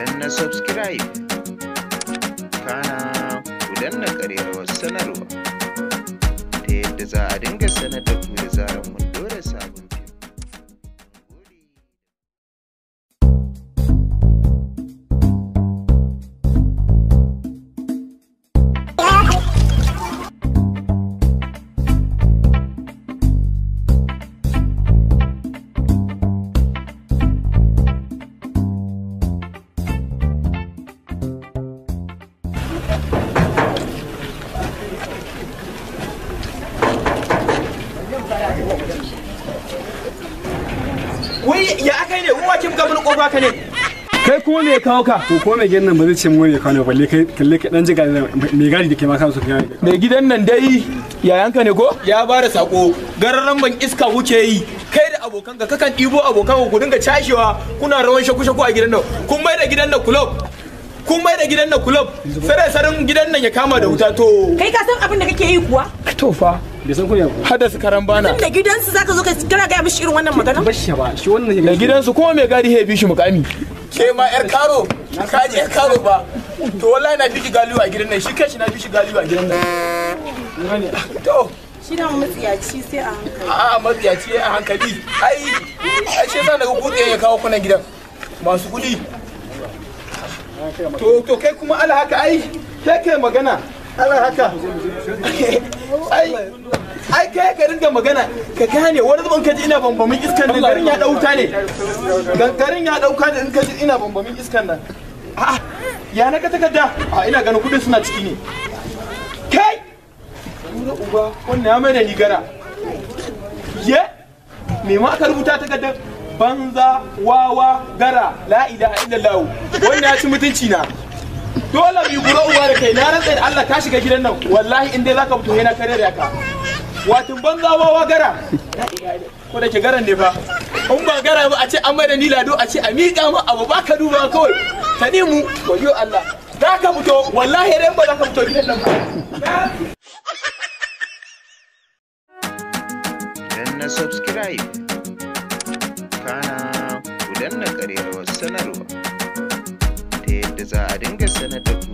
danna subscribe kana ku danna ƙararrawar sanarwa ta yadda za a dinga sanar da ku da zarar mun dora sabon fim. Mun gode. wai ya aka ne ruwa kin ga mun kofa ka ne kai kuma me ya kawo ka to ko mai gidan nan ba zai ce mu ne kawo ne balle kai kalle kai dan jiga mai gadi da ke ma kansu kai mai gidan nan dai yayanka ne ko ya ba da sako gararan ban iska wuce yi kai da abokan ka kakan ɗibo abokan ku dinga cashewa kuna rawan shaku shaku a gidan nan kun mai da gidan nan club kun mai da gidan nan club sare sarin gidan nan ya kama da wuta to Kai ka san abin da kake yi kuwa? to fa bai san kunya ba hada su karan bana Da gidansu zaka zo ka kana gaya mishi irin wannan magana? bashi ba shi wannan da gidansu kuma mai gadi ya bi shi mukami ke ma yar karo ka je yar karo ba to wallahi na fi shi galiwa a gidan nan shi kashi na fi shi galiwa a gidan nan to Shi da matsiyaci sai a hankali. a matsiyaci a hankali ai ai shi yasa daga kutse ya kawo kunan gidan masu kudi to to kai kuma ala haka ai kai kai magana ala haka ai ai kai ka ringa magana ka gane wani zuban kaji ina bambamin iskan nan garin ya dauka ne garin ya dauka ne in kaji ina bambamin iskan nan a'a ya na ka takarda a ina ganin kudin suna ciki ne kai Tura uba wannan ya mai da ni gara ye me ma aka rubuta takardar banza wawa gara la ilaha illallah wannan ya ci mutunci na dole mu gura uwa da kai na rantsa da Allah ka shiga gidan nan wallahi in dai zaka fito yana kare da ka watin banza wawa gara La ilaha illallah. ko da ke garan ne fa in ba gara ba a ce an mai da ni lado a ce a miƙa ma abu ba ka duba kawai ta mu wayo Allah za ka fito wallahi dai ba za ka fito gidan nan ba danna subscribe kana ku danna ƙararrawar sanarwa ta yadda za a dinga sanar da ku